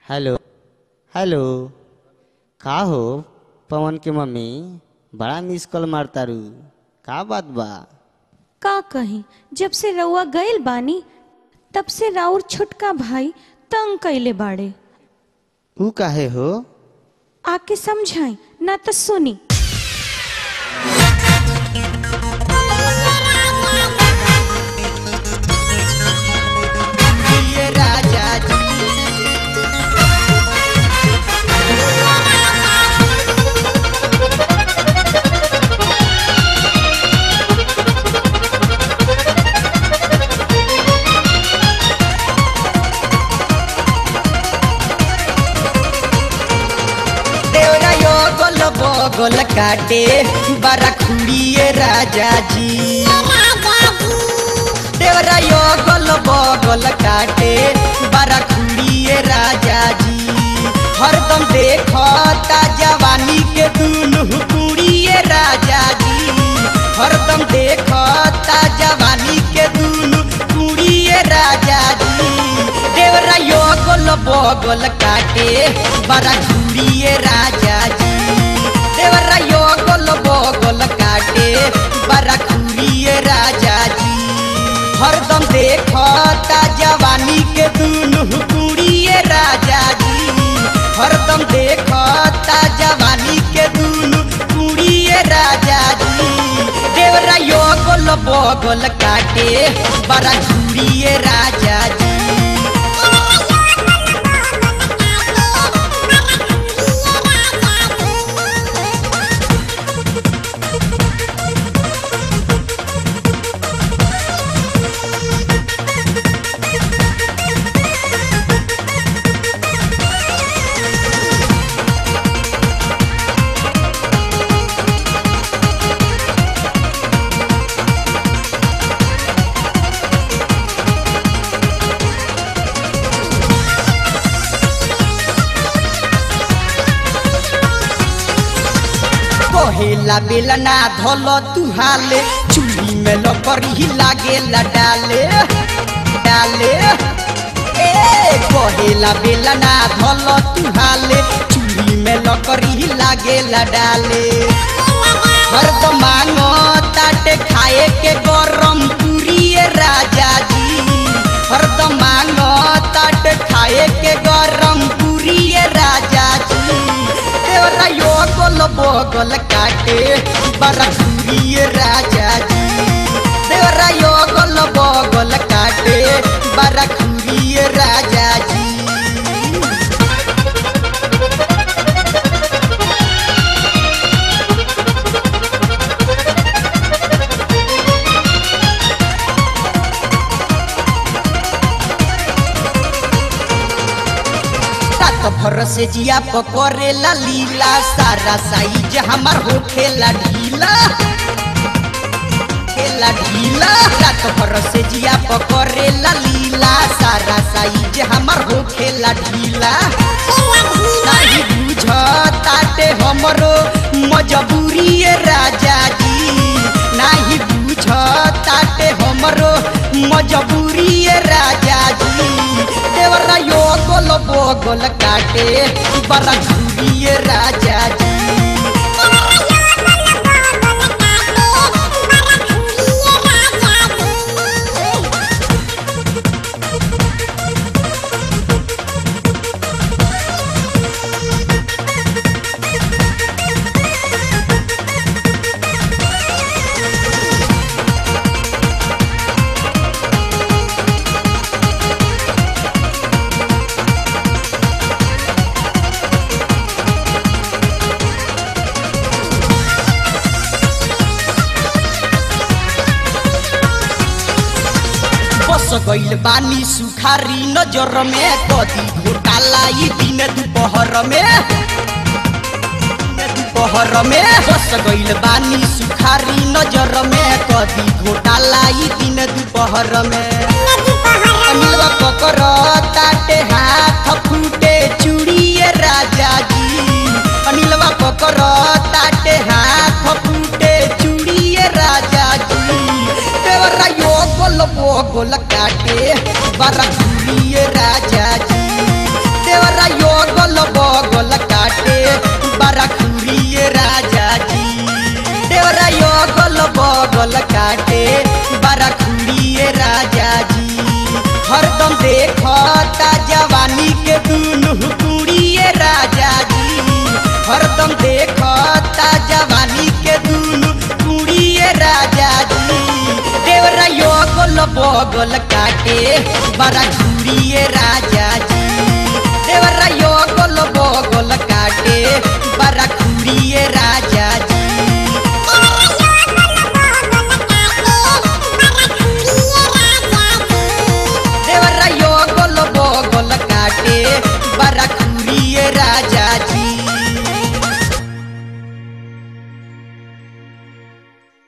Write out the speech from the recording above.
hello hello का हो पवन के मम्मी बड़ा मिस कॉल मारतारू का बात बा का कही जब से रउआ गइल बानी तब से राउर छोटका भाई तंग कइले बाड़े ऊ काहे हो आके समझाई ना तो सुनी ये राजा जी देवरा यो गोल बगल काटे बारा खुड़िए राजा जी देवरा यो गोल बगल काटे बारा खुड़िए राजा जी हरदम देखता जवानी के दुनु कुड़िए राजा जी हरदम देखता जवानी के दुनु कुड़िए राजा जी देवरा यो गोल बगल काटे बारा घूरिए राजा जी देवरा यो गोल बगल काटे बारा घूरिए राजा जी हरदम देखता जवानी के दुनु कुड़िए राजा जी हरदम देखता जवानी के दुनु कुड़िए राजा जी देवरा यो गोल बगल काटे बारा घूरिए राजा जी कहेला बेलना धल तुहाले चूड़ी में लकड़ी लागेला डाले डाले ए कहेला बेलना धल तुहाले चूड़ी में लकड़ी लागेला डाले हरदम मांगो ताटे खाए के गरम पूरिए राजा जी हरदम मांगो ताटे खाए के गरम पूरिए राजा जी देवरा यो गोल बगल काटे बड़ा पूरिए राजा जी देवरा यो गोल बगल काटे बड़ा पूरिए राजा जी रात भर से जिया पकड़ेला लीला सारा साइज हमार होखेला ढीला खेला ढीला रात भर से जिया पकड़ेला लीला सारा साइज हमार होखेला ढीला नहीं बुझ ताटे हमरो मजबूरी ये राजा जी नहीं बुझ ताटे हमरो मजबूरी ये राजा जी देवरा यो गोल बोगल काटे बड़ा घूरी ये राजा जी बस गइल बानी सुखारी नजर में कदी घोटाला ई दिन दोपहर में दिन दोपहर में बस गइल बानी सुखारी नजर में कदी घोटाला ई दिन दोपहर में अनिलवा पकर ताटे हाथ फूटे चूड़िए राजा जी अनिलवा पकर ताटे हाथ फूटे चूड़िए राजा जी देवरा यो गोल बोगोल काटे बड़ा घूरिए राजा जी देवरा यो बगल काटे बड़ा खुड़िए राजा जी हरदम देखता जवानी के दुनु कुड़िए राजा जी हरदम देखता जवानी के दुनु कुड़िए राजा जी देवरा यो गोल बगल काटे बड़ा घूरिए राजा जी देवरा यो गोल बगल काटे बड़ा घूरिए राजा